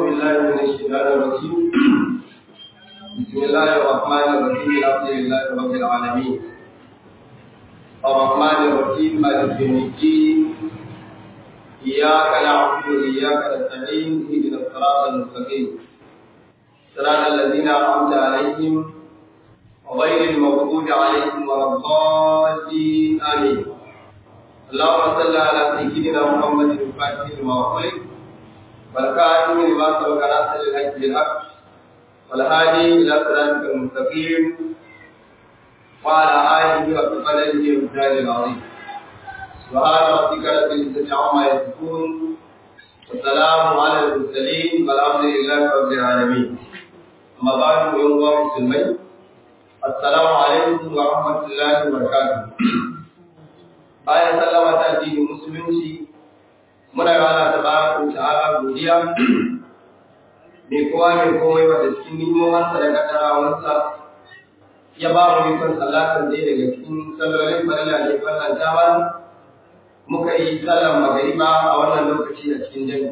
بالله من الشيطان الرجيم بسم الله الرحمن الرحيم الحمد لله رب العالمين الرحمن الرحيم مالك يوم الدين إياك نعبد وإياك نستعين اهدنا الصراط المستقيم صراط الذين أنعمت عليهم غير المغضوب عليهم ولا الضالين آمين اللهم صل على سيدنا محمد الفاتح لما أغلق والكاتب لما سبق ناصر الحق بالحق والهادي إلى صراطك المستقيم وعلى آله وقدره ومثاله العظيم سبحان ربك رب العزة عما يصفون والسلام على المرسلين والحمد لله رب العالمين أما بعد يوم مسلمين السلام عليكم ورحمة الله وبركاته bayan sallama ta addinin musulunci muna rana ta baraka ta'ala godiya mai kowa mai komai wanda cikin nimomansa da kaddarawansa ya ba mu ikon sallatan dai daga cikin sallolin farilla ne fallan ta muka yi sallan magariba a wannan lokaci a cikin jami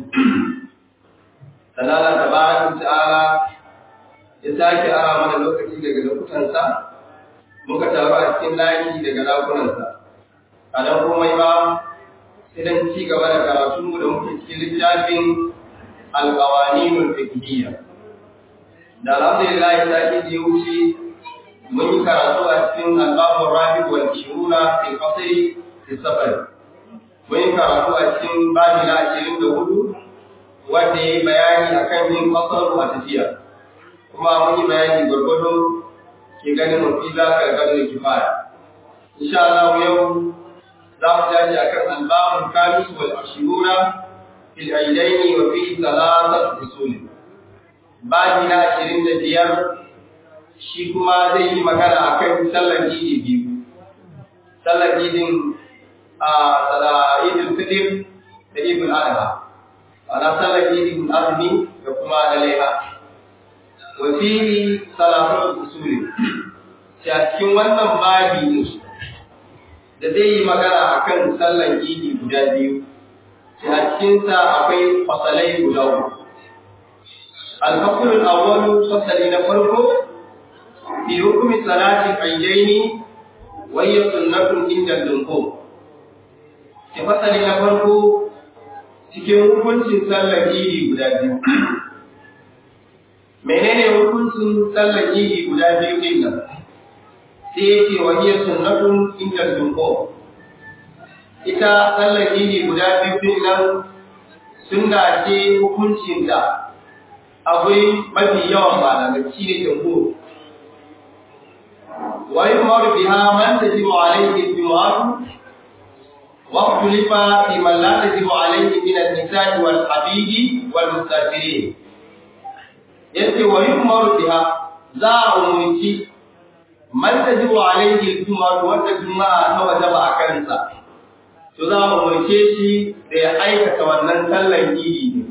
sannan ta baraka ta'ala ya sake ara mana lokaci daga lokutansa muka taru a cikin layi daga lakunansa a nan komai ba sai dan ci gaba da karatunmu da muke cikin littafin alƙawaninul fiqhiyya da alhamdulillah ya sake da wuce mun yi karatu a cikin albabun rabi wal ishiruna fil qasri fi safar mun yi karatu a cikin babi na ashirin da hudu wanda ya yi bayani akan yin qasaru a tafiya kuma mun yi bayani gwargwado ke ganin mafi za ka gado kifaya insha Allah yau za mu tashi akan albabun kamis wal ashiruna fil aidaini wa fi salatati usul babi na ashirin da biyar shi kuma zai yi magana akan sallar idi biyu sallar idin a tsada idin fitir da ibn adha ana sallar idin azumi da kuma na laiha wa fi salatati usul sai a cikin wannan babi ne da zai yi magana a kan sallan idi guda biyu, sai a cikinsa akwai fasalai guda uku. Alfakulun awwalu fasali na farko, fi hukumi salatin ayyaini wayya sunnatun inda dunko. Ke fasali na farko cikin hukuncin sallan idi guda biyu. Menene hukuncin sallan idi guda biyu din nan? sai ya ce wahiyar sunnatun inda dunko ita sallar idi guda biyu din nan sunna ce hukuncin da akwai mafi yawan malamai shi ne jamhur wa yumaru biha man tajibu alayhi jumu'atu wa ikhtalafa fi man la tajibu alayhi min an-nisa'i wal habidi wal mustafirin yace wa yumaru biha za a umarci man tajibu alayhi al-jumu'ah wanda juma'a ta wajaba a kansa to za mu umurce shi da ya aikata wannan sallan idi ne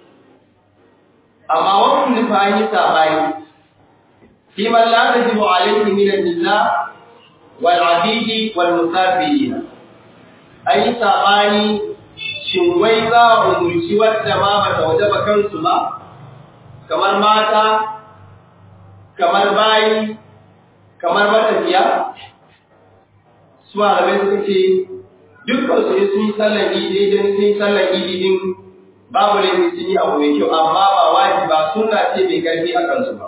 amma wannan nufa an yi sabani fi man la tajibu alayhi min an-nisa wal 'abidi wal musafirin an yi sabani shin wai za a umurci wadda ma ba ta wajaba kansu ba kamar mata kamar bayi kamar matafiya su malamai suka ce dukkan su sun yi sallan idi idan sun yi sallan idi din babu laifin sun yi abu mai kyau amma ba wajibi ba sunna ce mai karfi a kansu ba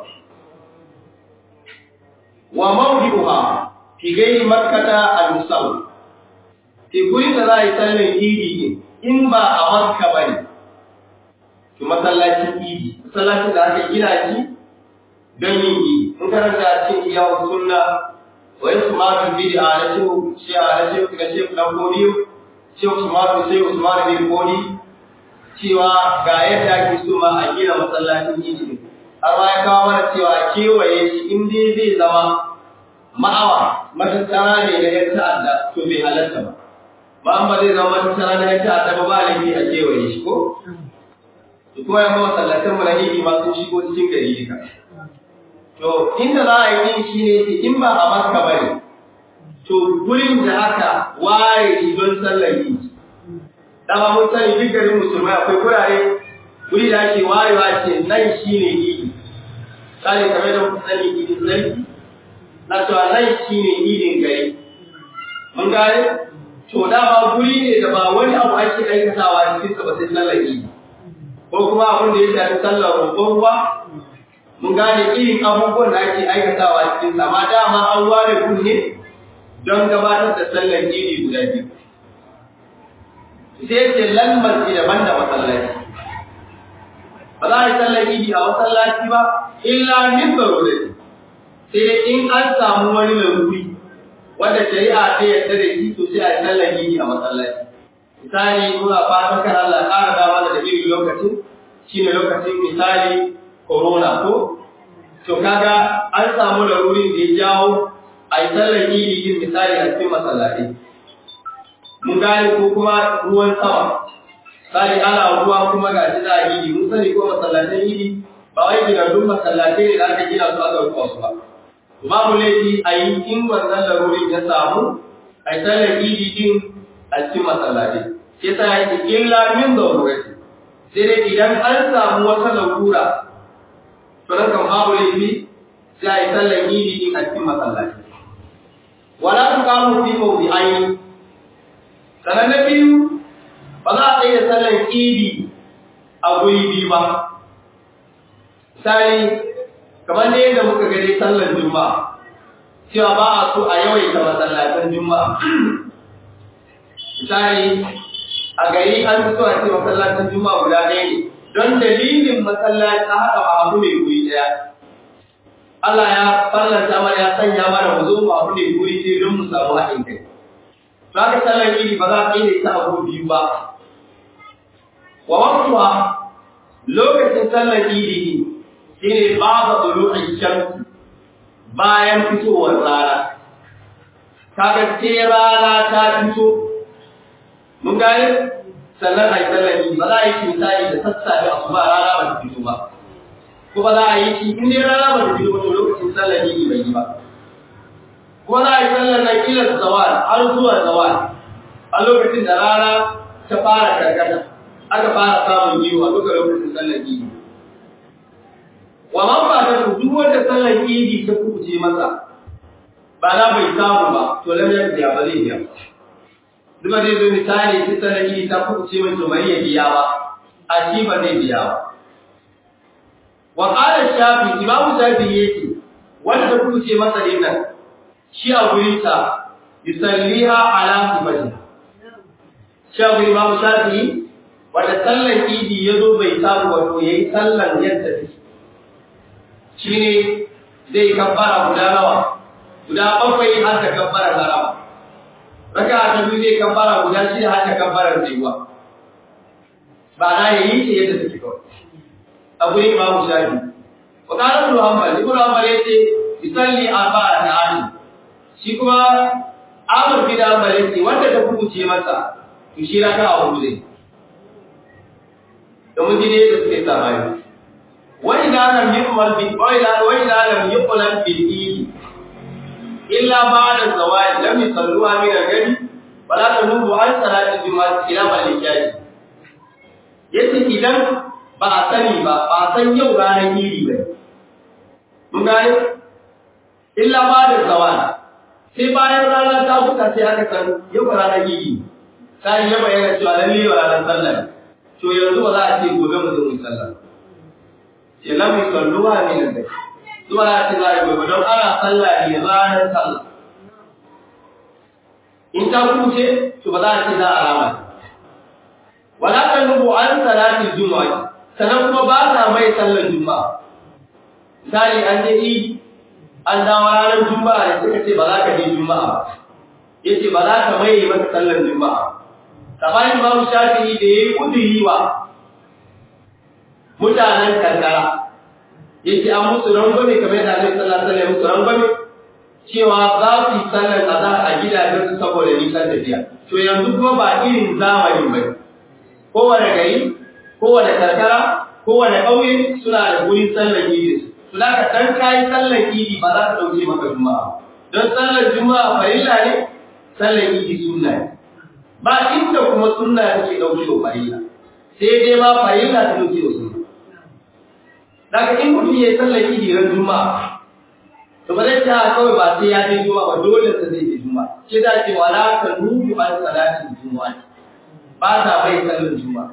wa mawdi'uha fi ghairi makkata al-musaw fi gurin da za a yi sallan idi din in ba a makka bane to masallacin idi masallacin da aka gina shi don yin yi in karanta cikin yawon sunna wa yi sumatun bidi a na shehu shi a na shehu na shehu dan kodiyo shehu sumatun shehu usman bin kodi cewa ga yadda ake so ma a gina masallacin idi har ma ya kawo mana cewa kewaye shi in dai zai zama ma'awa matattara ne na yan ta'adda to bai halatta ba ba an ba zai zama matattara na yan ta'adda ba ba laifi a kewaye shi ko kuma ya ma masallatan mu na idi ma sun shigo cikin gari duka To, inda za a yi shi ne in ba a Makka ba ne, to gurin da aka ware shi don sallar yi. Dama mun sani duk garin musulmai akwai gurare wuri da ake wayewa ce nan shi ne idi tsari kamar da kuka sani idin sarki na cewa nan shi ne idin gari mun gane to dama guri ne da ba wani abu ake aikatawa cikin sa ba sai sallar idi ko kuma abin da ya shafi sallar roƙon ruwa mun gane irin abubuwan da ake aikatawa cikin sa amma dama an ware kunne don gabatar da sallar idi guda biyu sai ce lan masjid daban da masallaci ba za a yi sallar idi a masallaci ba illa min darurati sai dai in an samu wani laruri wanda shari'a ta yarda da shi to sai a yi sallar idi a masallaci misali muna fatan kan Allah ƙara dama da irin lokacin shine lokacin misali corona ko to kaga an samu larurin da ya jawo a yi sallar idi din misali a cikin masallaci mun gane ko kuma ruwan sama sai ana ruwa kuma ga shi da idi mun sani ko masallatan idi ba wai ginannun masallatai ne da aka gina su aka rufa su ba babu laifi a yi in wannan larurin ya samu a yi sallar idi din a cikin masallatai sai ta yi illa min zarurati sai dai idan an samu wata larura to nan kan babu laifi sai a yi sallar idi din a cikin masallatai wala tuqamu fi mawdi'aini sanan na biyu ba za a tsaye da sallar idi a guri biyu ba misali kamar da yadda muka gani sallar juma'a cewa ba a so a yawaita masallatan juma'a misali a gari an fi so a ce masallatan juma'a guda ɗaya ne don dalilin masallaci a haɗa abu ne guri ɗaya Allah ya farlanta mana ya sanya mana mu zo mu abu ne guri ɗaya don mu samu haɗin kai to haka sallar idi ba za a tsaye da ita abu biyu ba wa waqtuha lokacin sallar idi shine ba'da tulu'i shams bayan fitowar rana kaga sai rana ta fito mun gane sannan ai sallar idi ba za a yi shi misali da sassafe asuba rana ba ta fito ba ko ba za a yi shi in dai rana ba ta fito ba to lokacin sallar idi bai yi ba ko za a yi sallar na kila zawal har zuwa zawal a lokacin da rana ta fara karkata aka fara samun yiwu a duka lokacin sallar idi wa man ba ta duk wanda sallar idi ta kuce masa ba na bai samu ba to lam ya biya ba zai biya duk da zai misali ta sallar idi ta kuce mai to bari ya biya ba a shi ba zai biya ba wa qala shafi imamu shafi yake wanda ta kuce masa din nan shi a gurin sa yusalliha ala sifati shi a gurin imamu shafi wanda sallar idi ya zo bai samu wato ya yi sallar yadda take shi ne zai kabbara guda nawa guda bakwai har da kabbara harama raka ta biyu zai kabbara guda shida har da kabbara tsayuwa ba na ya yi ce yadda take kawai a gurin imamu shafi wa kana ibn hanbal ibn hanbal yace yusalli arba'a ta'ani shi kuma Ahmad bin Hanbal yace wanda ta kuce masa to shi raka'a hudu zai domin jini da suke sabani wani da lam yuqbal bi wani da wani da lam yuqbal bil idi illa ba'da zawal lam yusalluha min al-gadi wala tanubu an salati juma'a ila malikiyati yace idan ba a sani ba ba a san yau ranar idi ba mun gane illa ba'da zawal sai bayan rana ta huta sai aka san yau ranar idi sai ya bayyana cewa lalle ranar sallah to yanzu ba za a ce gobe mu zo mu sallah ya lam yusalluha min al-bayt zuwa ya ce za a yi gobe don ana sallah ne ranar sallah in ta kuce to ba za a ce za a rama wala tanubu an salatil juma'a sanan kuma ba ta mai sallar juma'a misali an je idi an dawo ranar juma'a da suka ce ba za ka je juma'a ba yace ba za ka mai masa sallar juma'a kamar Imam Shafi'i da yayi kudiri wa mutanen karkara yace an musu rangwame kamar da Annabi sallallahu alaihi wasallam musu rangwame cewa za su yi sallar azhar a gidajen su saboda nisan tafiya to yanzu kuma ba irin zamanin bane kowane gari kowane karkara kowane ƙauye suna da gurin sallar idi su da ka dan kai sallar idi ba za ka dauke maka juma'a don sallar juma'a farilla ne sallar idi sunna ne ba inda kuma sunna take dauke wa farilla sai dai ma farilla ta dauke wasu daga in mutum ya yi sallar idi ran juma'a to ba zai ta kawai ba sai ya je juma'a ba dole sa zai je juma'a shi da ce wala ka nubu an salatin juma'a ba ta bai sallar juma'a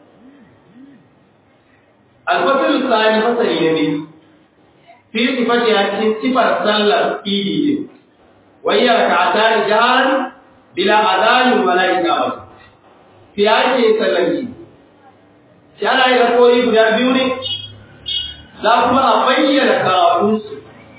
al-fasl tsani fasali ne biyu fi sifati ya cikin sifar sallar idi ne wayya rak'atan jahan bila adhan wala iqamah fi ake sallar idi shi ana yi rakori guda biyu ne za kuma a bayyana karatunsu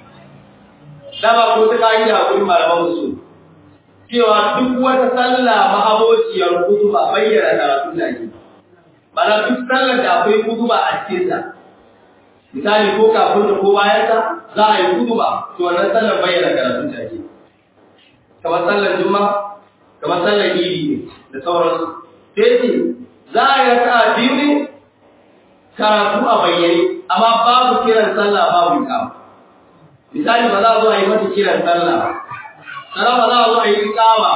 dama ko ta ka'ida a gurin malaman musu cewa duk wata sallah ma'abociyar kutuba bayyana karatun da ake mana duk sallar da akwai kutuba a cikin ta misali ko kafin da ko bayan ta za a yi kutuba to wannan sallar bayyana karatun da ake kamar sallar juma'a kamar sallar idi ne da sauransu sai ce za a yi raka'a biyu ne karatu a bayyane amma babu kiran sallah babu ikama misali ba za a zo a yi mata kiran sallah sana ba za a zo a yi ikama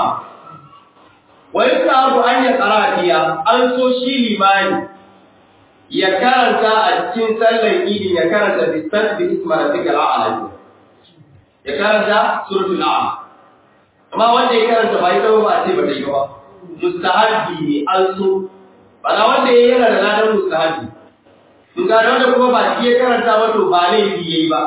wa yi abu an ya karatiya an so shi limani ya karanta a cikin sallar idi ya karanta bisat bi isma rabbika al'ala ya karanta suratul a'la amma wanda ya karanta ba ita ba a ce ba ta yi ba mustahabi ne an so bana wanda ya yana da ladan mustahabi mun ga wanda kuma ba shi ya karanta ba to ba laifi yayi ba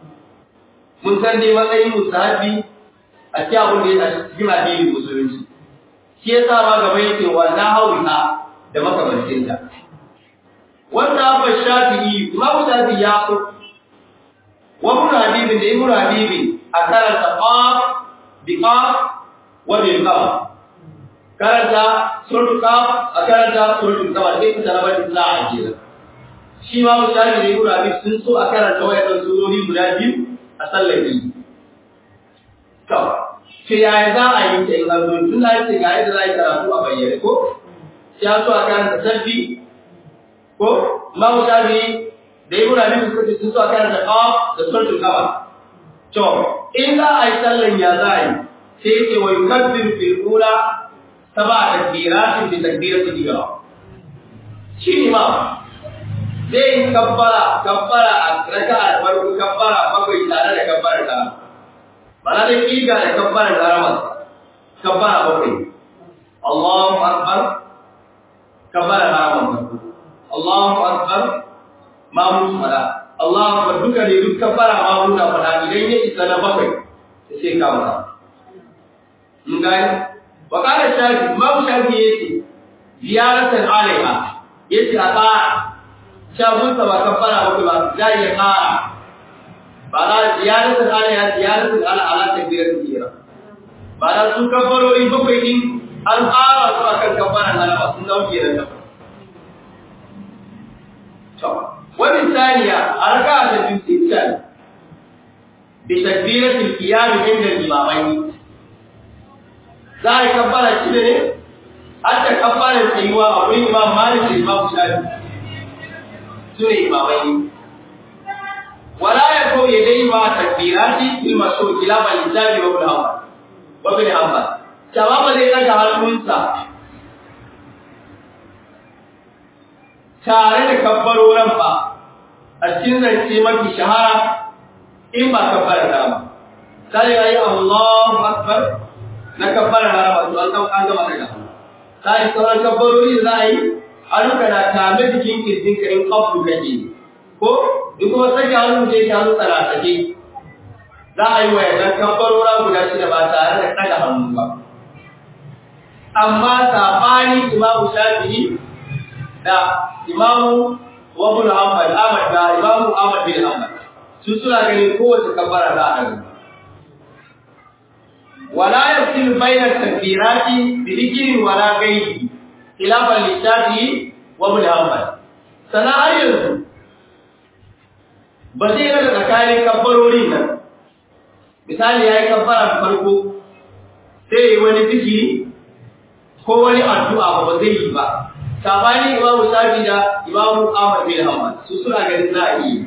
mun san dai matsayin musahabi a cikin abin da ya cikin addinin musulunci shi ya sa ma gaba yake wannan hawiha da makamancin ta wannan abu shafi'i imamu shafi'i ya so wa ibn habibin da ibn habibin a karanta qaf bi qaf wa bil qaf karanta suratul qaf a karanta suratul qaf sai ka taraba da za a jira shi ma mutane da ibn habib sun so a karanta wayannan surori guda biyu a sallar idi to ke yaya za a yi ta in an zo tun da yake ga yadda za a yi karatu a bayyane ko ya so a karanta sabbi ko ma mutane da ibn habib suka ce sun so a karanta qaf da suratul qaf to in za a yi sallan ya za a yi sai yake wa yukabbir fil ula sab'a takbiratin bi takbiratil ihram shi ne ma zai yi kabbara kabbara a raka'a farko kabbara bakwai tare da kabbara ta bana da kiga da kabbara harama kabbara bakwai Allahu akbar kabbara harama farko Allahu akbar mamu fada Allahu akbar duka ne duk kabbara mamu na fada idan ya isa na bakwai sai ka masa mun gani wa kana shafi mamu shafi yace ziyaratan alaiha yace a tsara shagunsa ba kafara ba ba za ya kara ba na ziyaratul ala ya ziyaratul ala ala takbiratul ihram ba na su kafarori bakwai din an kara su akan kafaran alama sun dauke da kafa to wani saniya arka da bisikal bi takbiratul qiyam inda imamai za a yi kafara shi ne hatta kafaran tsayuwa a wurin imam malik da imam shafi sune imamai wala ya ko ya dai ma takbirati fil mashhur ila bal islami wa ibn hanbal wa ibn hanbal jawaba zai daga hannunsa tare da kabbaroran ba a cikin zance mafi shahara in ba kabbara ta ba sai ya yi Allahu akbar na kabbara harama to an an gama daga sai sauran kabbarori da za a yi hannuka na tame jikin kirjinka in kafu kake ko duk kuma sake hannu da yake hannu tsarasake za a yi wa yanzu kabbarora guda shida ba tare da ɗaga hannu ba amma sabani imamu shafi'i da imamu wabul hanbal ahmad da imamu ahmad bin hanbal su suna ganin kowace kabbara za a ɗaga ولا يفصل بين التكبيرات بذكر ولا غيره خلافا للشافعي وابن حنبل sana har yanzu ba zai rada tsakanin kabbarorin nan misali ya yi kabbara farko sai yi wani zikiri ko wani addu'a ba ba zai yi ba sabani imamu shafi da imamu ahmad bin hanbal su suna ganin za a yi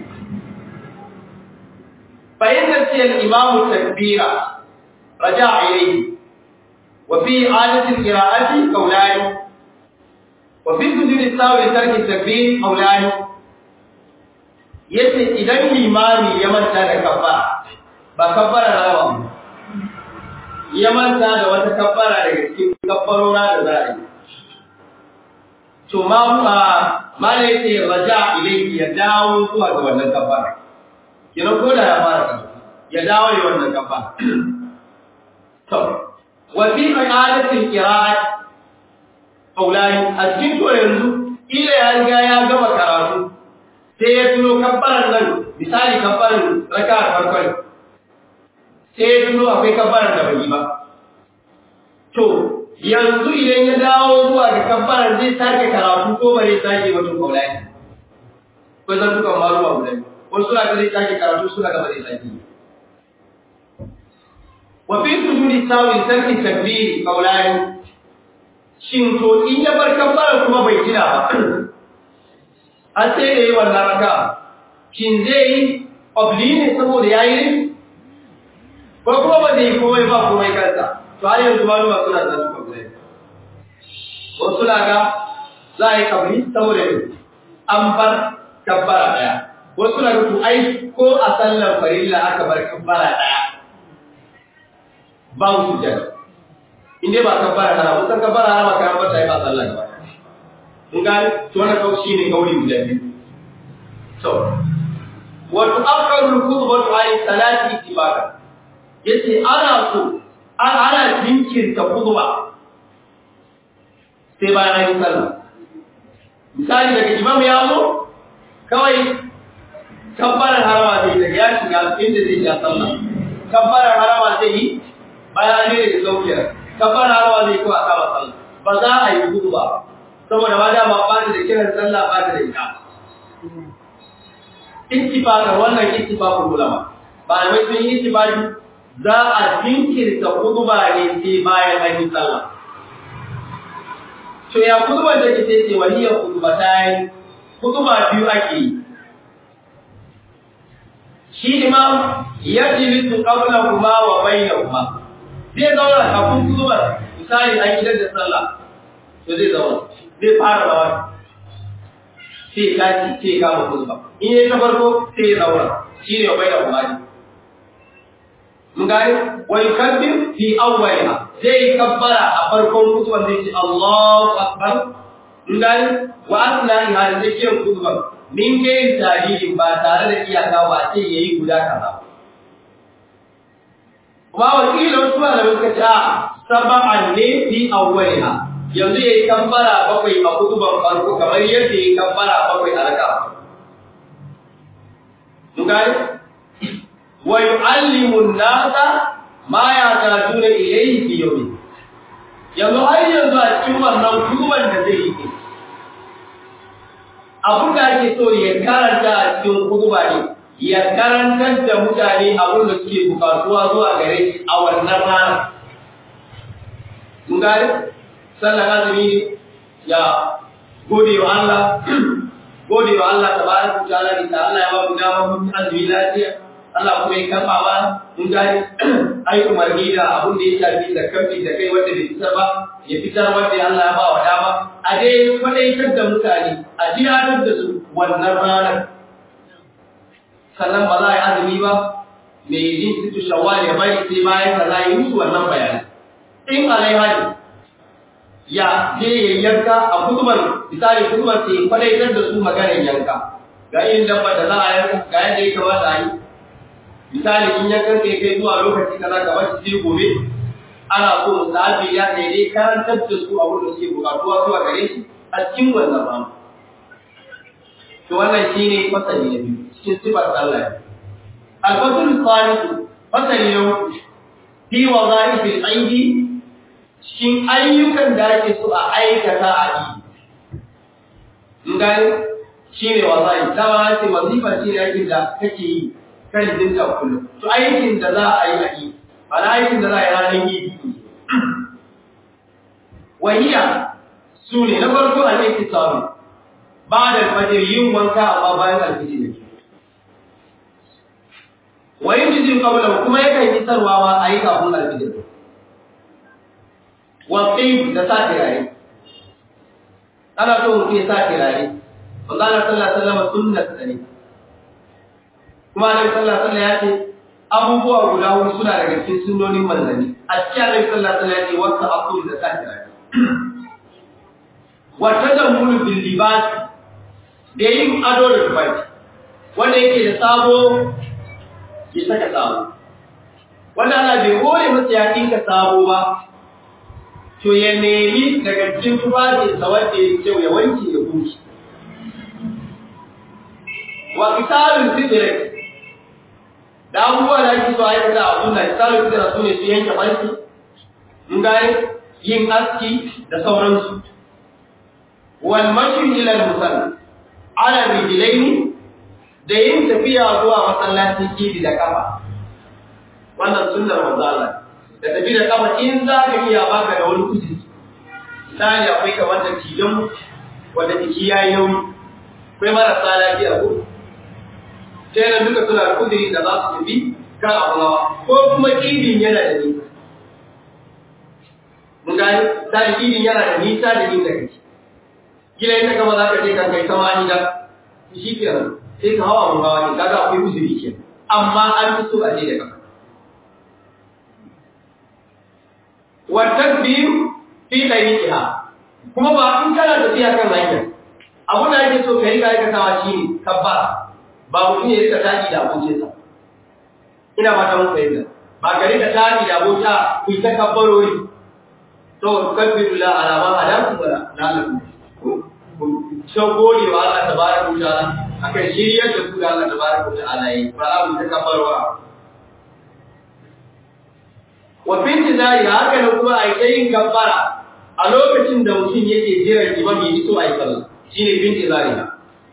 fahimtar ciyar imamu takbira raja ilayhi wa fi adatin qira'ati qawlani wa fi sujudi sawi tarki takbir aulani yace idan limami ya manta da kabbara ba kabbara rawa ya manta da wata kabbara daga cikin kabbarora da za a yi to ma ma mala yace raja ilayhi ya dawo zuwa ga wannan kabbara kina ko da ya fara ya dawo ya wannan kabbara to wa fi i'adati al-qira'at aulani a cikin to yanzu ila ya riga ya gama karatu sai ya tuno kabbaran nan misali kabbaran raka'a farkon sai ya tuno akwai kabbaran da bai yi ba to yanzu idan ya dawo zuwa ga kabbaran zai sake karatu ko ba zai sake ba tun kaulani ko zan duka maruwa guda wasu suna ga zai sake karatu suna ga ba zai sake wa fi sujudi sawi tarki takbiri kaulani shin to in ya bar kabbaran kuma bai gina ba an sai da yi wannan raka shin zai yi obli ne saboda ya yi ko kuma ba zai yi komai ba komai kansa to har yanzu maluma suna da su kabli wasu na ga za a yi kabli saboda ne an bar kabbara daya wasu na ga to ai ko a sallar farilla aka bar kabbara daya ba su jana in dai ba kabbara harama san kabbara harama kan ba ta yi ba sallah gaba mun gane to wannan kawai shine kauli guda biyu to wa tu'akkaru al-khutbatu an salati ittibaqa yace ana so ana jinkirta khutba sai bayan an yi sallah misali daga imam ya zo kawai kabbarar harama zai daga ya shiga inda zai ja sallah kabbarar harama zai yi bayan an yi da saukiyar kabbarar harama zai kuwa kama sallah ba za a yi khutba ba saboda ma dama ba da kiran sallah ba da ita ittifaqan wannan ittifaqul ulama ba mai sun yi ittifaqi za a jinkirta khutba ne sai bayan an yi sallah to ya khutba da ke ce waliya khutba tayi khutba biyu ake yi shi imam yajlisu qablahuma wa bainahuma zai zauna kafin khutbar misali an gidan da sallah to zai zauna zai fara rawa sai ya tashi sai ya kama khutba in yayi ta farko sai ya zauna shine wa bainahuma mun gane wa yukabbir fi awwaliha zai kabbara a farkon kutuban zai ce Allahu akbar mun gane wa asna'iha da tsakiyar kutuban min gayin tarihin ba tare da iyaka ba sai yayi guda kaza kuma wakilin wasu malamai suka ce a saba'an ne fi awwaliha yanzu yayi kabbara bakwai a kutuban farko kamar yadda yayi kabbara bakwai a raka mun gane wa yu'allimu an-nasa ma yatajuna ilayhi fi yawmi yanzu har yanzu a cikin wannan kutuban da zai yi abin da ake so ya karanta a cikin kutuba ne ya karantar da mutane abin da suke bukatuwa zuwa gare shi a wannan rana mun gane sallan azumi ne ya gode wa Allah gode wa Allah tabaraka wa ta'ala da Allah ya ba mu dama mun azumi lafiya Allah kuma ya karɓa ba mun gani ai umarni da abin da ya shafi da kamfi da kai wanda bai fitar ba ya fitar wanda Allah ya ba wa dama a dai kwadaitar da mutane a tiyatar da su wannan ranar sannan ba za a yi azumi ba mai yin situ shawwal ya bari sai bayan ka za a yi musu wannan bayani in alaiha ne ya je ya yanka a kutuban misali kutuban sai kwadaitar da su maganar yanka ga yin dabba da za a yanka ga yadda ya kamata a yi misali in ya kanka kai zuwa lokaci kaza ka bar shi gobe ana so musabi ya kai dai karantar da su abin da suke bukatuwa zuwa gare shi a cikin wannan rana to wannan shine fasali na biyu cikin sifar Allah al-fasl al-thalith fasali na uku fi wadha'if al-aidi shin ayyukan da ake so a aikata a yi in gani shine wadha'if dama ce wazifa shine aikin da kake yi kan dinka kullum to aikin da za a yi a yi ana aikin da za a yi ranar yi wahiya su ne na farko a ne kisaru ba da fajir yin wanka amma bayan alfiji ne wayin jijin kabula kuma yakan yi sarwa ma a yi kafin alfijir wasai da sa turare ana so mutum ya sa turare manzo Allah sallallahu alaihi wasallam sunnar sa ne kuma Annabi sallallahu alaihi wasallam ya ce abubuwa guda huɗu suna daga cikin sunnonin manzanni a cikin Annabi sallallahu alaihi wasallam ya ce wata aqul da sa turare wa tadammul bil libas da yin ado da tufafi wanda yake da sabo ya saka sabo wanda ana bai hore masa ya dinka sabo ba to ya nemi daga cikin tufafinsa wanda ya kyau ya wanke ya bushe wa kitabun sidire da abubuwa da ake so a aikata a suna kitabun sidire su ne su yanke farki in gane yin aski da sauransu wal mashi ila musalla ala rijlaini da yin tafiya zuwa masallacin kidi da kafa wannan sunnar manzo Allah da tafi da kafa in za ka iya baka da wani kudi misali akwai kamar da tijan wanda jiki ya yi nauyi akwai marasa lafiya ko sai da duka suna da kudiri da za su tafi kan abu nawa ko kuma kidin yana da nisa mun gani misali kidin yana da nisa da inda kake gila ita kama za ka je kan kai sama ni da shi kenan sai ka hawa mun hawa ne kaga akwai uzuri kenan amma an fi so a je da kafa والتكبير في طريقها kuma ba in kana tafiya kan hanya abun da ake so ka yi aikatawa shi ne kabbara ba mutum ya rika tashi da abokinsa ina ba ta muku yadda ba ka rika tashi da abota ku yi ta kabbarori to kabbiru la alama alaku wala lalaku shan gode wa Allah tabaraka wa ta'ala akan shiryar da su da Allah tabaraka wa ta'ala yi ba za mu ta kabbarwa wa fi intizari haka da kuma a yi yin kabbara a lokacin da mutum yake jiran imam ya iso a yi sallah shine fi intizari na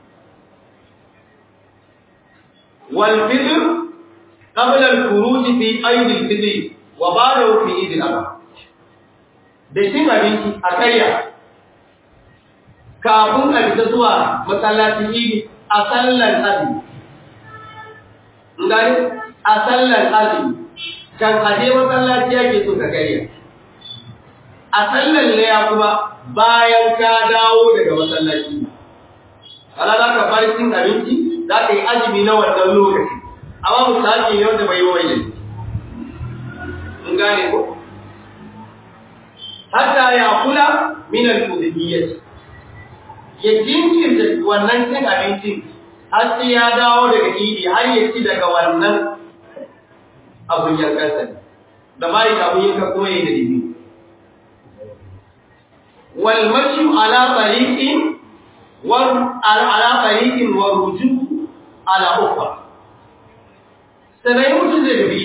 wal fitr qabla al khuruj fi ayd al fitr wa ba'dahu fi eid al adha da cin abinci a karya kafin a fita zuwa masallacin idi a sallar azumi ngani a sallar azumi kan aje masallaci yake so ka karya a sallar laya kuma bayan ka dawo daga masallaci ala za ka fara cin abinci za ka yi azumi na wannan lokaci amma misali ne wanda bai yi wani mun gane ko hatta ya kula min al-fudiyyah ya jinkirta wannan cin abincin har sai ya dawo daga idi har ya ci daga wannan abun yankansa da bai da abun yanka kuma yayi da dibi wal mashu ala tariqin wa ala tariqin wa ruju ala ukhra sanai mutum zai tafi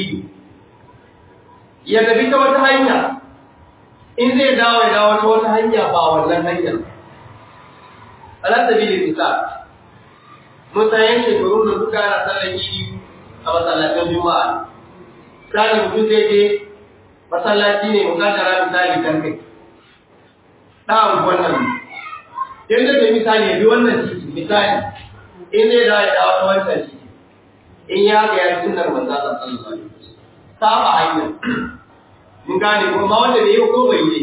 ya tafi ta wata hanya in zai dawo ya dawo ta wata hanya ba wannan hanyar ala sabilil misal mutayen shekaru da suka ana sallar idi a masallacin juma'a misali mutum zai je masallaci ne mukaddara misali kan kai ɗan wannan yadda da misali ya bi wannan titi misali in zai dawo ya dawo ta wancan titi in ya ga ya sunnar manzo Allah sallallahu alaihi wasallam saba hanya mun gane ko ma wanda da yau ko bai yi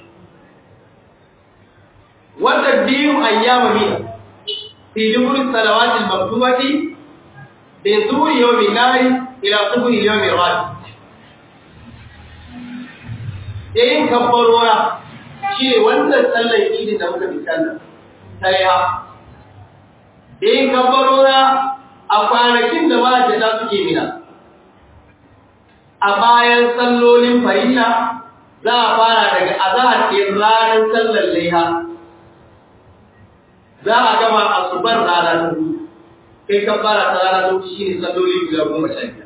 wanda biyu ayyama mina fi dubur salawati al-maktubati bi zuhri yawm an-nahri ila subhi yawm al-ghad yayin kabbarora shi ne wannan sallar idin da muka misalla sai ha yayin kabbarora a kwanakin da mahajjata suke mina a bayan sallolin farilla za a fara daga azahar ɗin ranar sallar laiha za a gama asubar rana ta biyu kai ka fara ta rana ta shi ne salloli guda goma sha biyar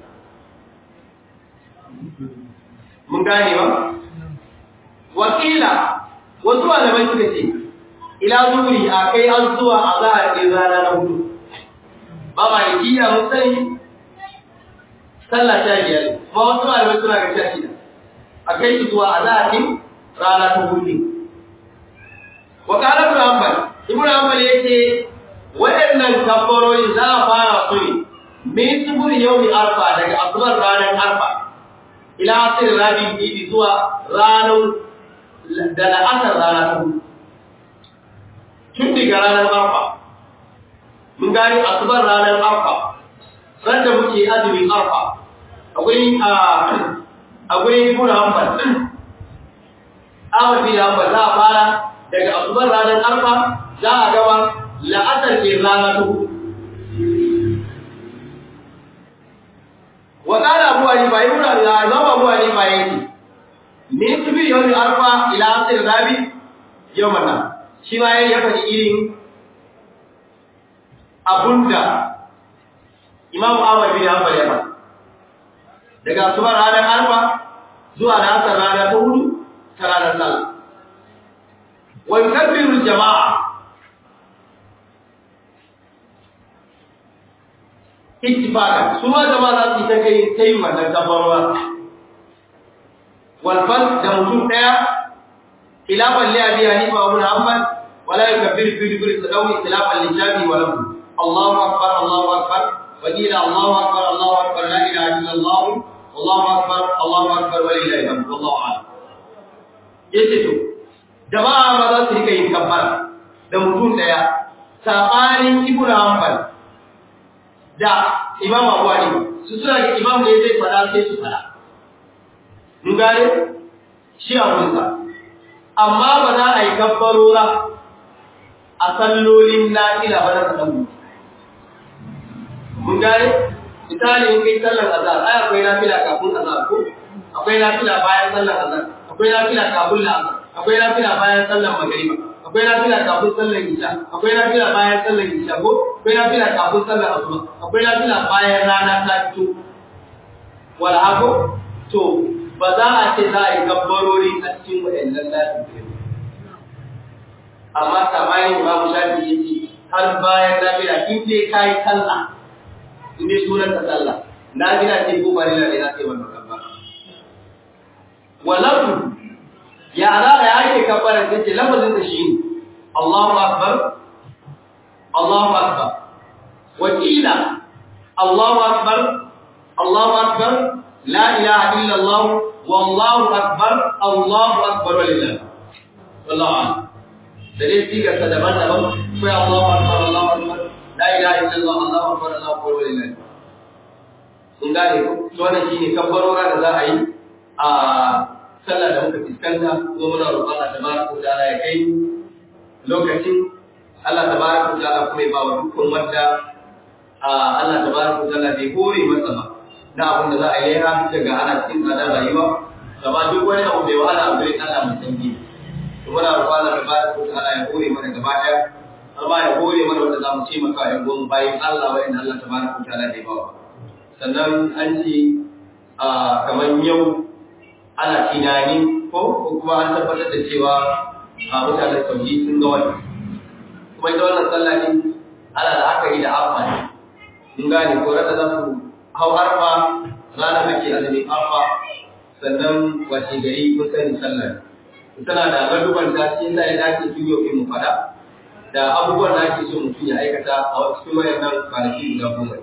mun gane ba wakila wasu malamai suka ce ila zuri a kai an zuwa azahar ɗin rana na hudu ba malikiya mun sani sallah sha biyar kuma wasu malamai suna ga sha shida a kai shi zuwa a zaɓin rana ta hudu wa ƙara ibn hanbal ibn hanbal ya ce waɗannan kabbarori za a fara su ne min subur yawmi arfa daga asubar ranar arfa ila asir rabin idi zuwa ranar da la'asar rana ta hudu ga ranar arfa mun gani asubar ranar arfa sanda muke azumin arfa akwai a akwai ibn hanbal Ahmad bin Hanbal za a fara daga asubar ranar arfa za a gaba la'asar ke rana ta hudu wa qala abu hanifa ibn al-imam abu hanifa yake min tubi yawm arfa ila asr rabi yawman shi ma ya faɗi irin abunda imam Ahmad bin Hanbal ya faɗa daga asubar ranar arfa zuwa la'asar rana ta hudu ta ranar sallah wa yukabbiru jama'a ittifaqan su ma jama'a za su yi ta kai kai wannan kafarwa wal fal da mutum daya khilafan li abi hanifa wa ibn hanbal wala yukabbiru fi duburi sadawi khilafan li shafi wa lahu Allahu akbar Allahu akbar wa qila Allahu akbar Allahu akbar la ilaha illa Allah Allahu akbar Allahu akbar wa lillahi alhamd wallahu a'lam yace to jama'a ma za su rika yin kabbara da mutum daya sabanin ibnu hanbal da imam abu hanifa su suna da imam ne zai fada sai su fada mun gane shi a wurinsa amma ba za a yi kabbarora a sallolin nafila ba na sanan mun gane misali in kai sallar azhar ai akwai nafila kafin azhar ko akwai nafila bayan sallar azhar akwai nafila kafin la'asar akwai nafila bayan sallar magriba akwai nafila kafin sallar isha akwai nafila bayan sallar isha ko akwai nafila kafin sallar asuba akwai nafila bayan rana ta fito wala hako to ba za a ce za a yi gabbarori a cikin waɗannan lafi amma samayin babu shafi ya ce har bayan nafila in dai ka yi sallah in dai sunan ka sallah nafila ce ko ba ne na ce wannan kabbara walahu ya za a yake kabbara ta ce lafazin da shi ne Allahu akbar Allahu akbar wakila Allahu akbar Allahu akbar la ilaha illa Allah wallahu akbar Allahu akbar walillah wallahu a'lam da dai sigar ta daban-daban sai Allahu akbar Allahu akbar la ilaha illa Allah Allahu akbar Allahu akbar walillah kun gane ko to wannan shine kabbarora da za a yi a sallah da muka fuskanta ko muna roƙon Allah tabaraka wa ta'ala ya kai lokacin Allah tabaraka wa ta'ala kuma ya ba wa dukkan wanda Allah tabaraka wa ta'ala bai hore masa ba na abin da za a yi ha daga ana cikin tsadar rayuwa gaba duk wani abu bai wahala a gurin Allah mai sanyi to muna roƙon Allah tabaraka wa ta'ala ya hore mana gaba ɗaya har ma ya hore mana wanda za mu ce maka ya goma bayan Allah wa'anda Allah tabaraka wa ta'ala bai ba wa sannan an ce kamar yau ana tunani ko kuma an tabbatar da cewa a mutanen saudi sun ga wani kuma ita wannan sallah din ana da aka yi da arfa ne mun gane ko rada za su hau arfa ranar ake azumin arfa sannan wace gari kun sani sallah tana da gaduban ta shi yasa ya dace su yau mu fada da abubuwan da ake so mutum ya aikata a cikin wayannan kwanaki guda goma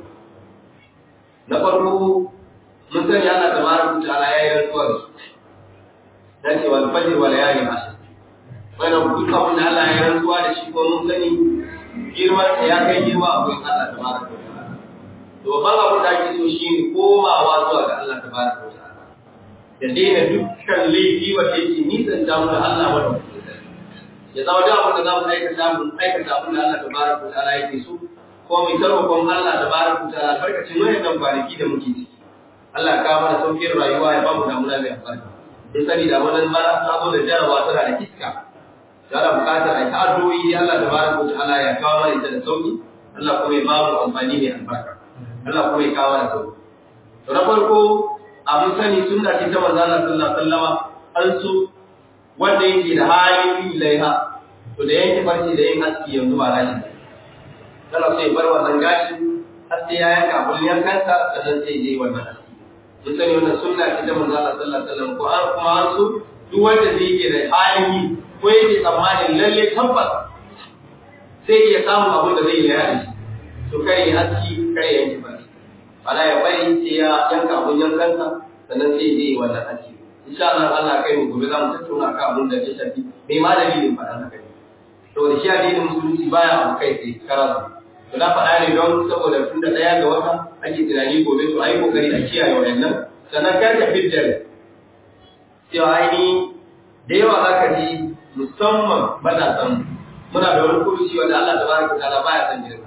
na farko mun sani Allah tabaraka ta'ala ya yi rantsuwa da su dan ce wal fajr wal layali ashr wannan duk abin da Allah ya rantsuwa da shi ko mun sani girman sa ya kai girma a gurin Allah tabaraka ta'ala to babban abin da ake so shine komawa zuwa ga Allah tabaraka ta'ala da daina dukkan laifi wanda yake nisan damu da Allah wanda ya zama da abin da za mu aikata mu aikata abin da Allah tabaraka ta'ala yake so ko mai tarwakon Allah tabaraka ta'ala barkacin wayannan kwanaki da muke ciki Allah ka mana saukin rayuwa ya bamu damuna mai albarka. In sani da wannan mara ta zo da jarawa tana da iska. Tana buƙatar a ta addu'o'i Allah da baraka wa ta'ala ya kawo mana ita da sauki. Allah kuma ya bamu amfani mai albarka. Allah kuma ya kawo mana sauki. To na farko abin sani sunna ce ta manzo Allah sallallahu alaihi wasallama an so wanda yake da halin yin laiha to da yanke farce da yin aski yanzu ba rashi. Kana so ya bar wannan gashi har sai ya yanka abun yankansa sannan sai ya yi wannan aski. mun sani wannan sunna ce ta manzo Allah sallallahu alaihi wasallam ko an kuma an so duk wanda zai yi da hali ko yake tsammanin lalle tabbas sai ya samu abin da zai yi da shi to kare ya aski kare ya yanke baki ana ya bari sai ya yanka abun yankansa sannan sai ya yi wannan aski insha Allah Allah kai mu gobe za mu tattauna akan abin da ya shafi mai ma dalilin faɗan haka ne saboda shi addinin musulunci baya abu kai sai karatu to na faɗa ne don saboda tun da ɗaya ga wata ake tunani gobe to ayi kokari a kiyaye wayannan sannan kar ka fitar cewa aini da yawa za ka ji musamman matasan muna da wani kuruci wanda Allah tabaraka ta'ala baya san girka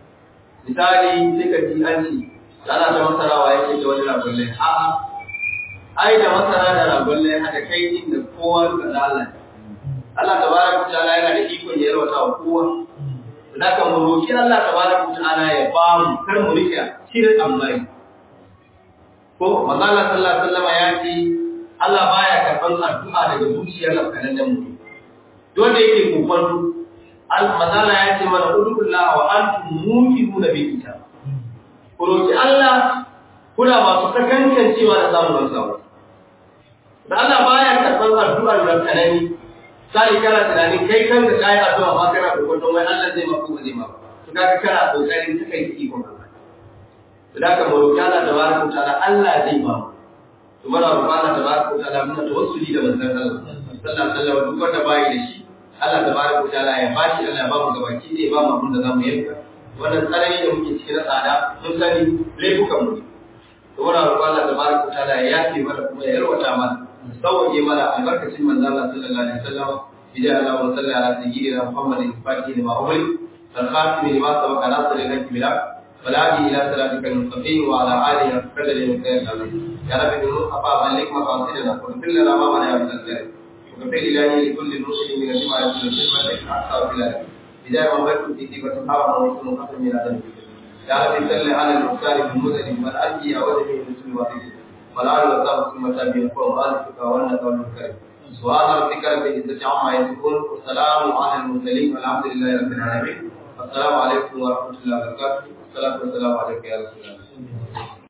misali sai ka ji an ce ana ta masarawa yake da wani ragullai a'a ai da masara da ragullai hada kai din da kowa duka da Allah Allah tabaraka ta'ala yana da ikon ya yarwata wa kowa da kan mu roki Allah tabaraka ta'ala ya ba mu kar mu rike shirin amai ko manzo Allah sallallahu alaihi wasallam ya ce Allah baya karban addu'a daga zuciyar lafkanannen mutum dole yake kokon al-mazala ya ce mana udullah wa antum muqinuna bi kitab ku roki Allah kuna masu sakankancewa da samun samu da Allah baya karban addu'ar lafkanani sai kana tunanin kai kan da kai addu'a ma kana kokon wai Allah zai maka ko zai maka to kaga kana kokarin suka yi ikon Allah to da ka mu roki Allah tabaraka ta'ala Allah zai ba mu to muna roƙon Allah tabaraka ta'ala muna tawassuli da manzon Allah sallallahu alaihi wasallam duk wanda bai da shi Allah tabaraka ta'ala ya bashi Allah ya ba mu gabaki zai ba mu abin da zamu yanka wannan tsanani da muke cikin tsada mun sani laifukan mu to muna roƙon Allah tabaraka ta'ala ya yafe mana kuma ya yarwata mana sauke mana albarkacin manzon Allah sallallahu alaihi wasallam idan Allah wa sallallahu ala sayyidina Muhammadin fatihi lima ughliq الخاتم لما سبق ناصر لك بلا والهادي الى صراطك المستقيم وعلى اله وصحبه وسلم العظيم يا رب بالمصطفى بلغ مقاصدنا واغفر لنا ما منع من الخير وغفر الهي لكل المسلم من جمع الخدمه احسن بلاد اذا ما بكت في كتابه حرم ومسلم قسم من ادم يا رب صل على المختار بن مدن والارجي وجهه المسلم وحيد والآل وصحبه ثم تابعين قوم آلتك والنك والمكرم سبحان ربك رب العزة عما يصفون والسلام على المرسلين والحمد لله رب العالمين السلام عليكم ورحمة الله وبركاته والصلاة والسلام عليك يا رسول الله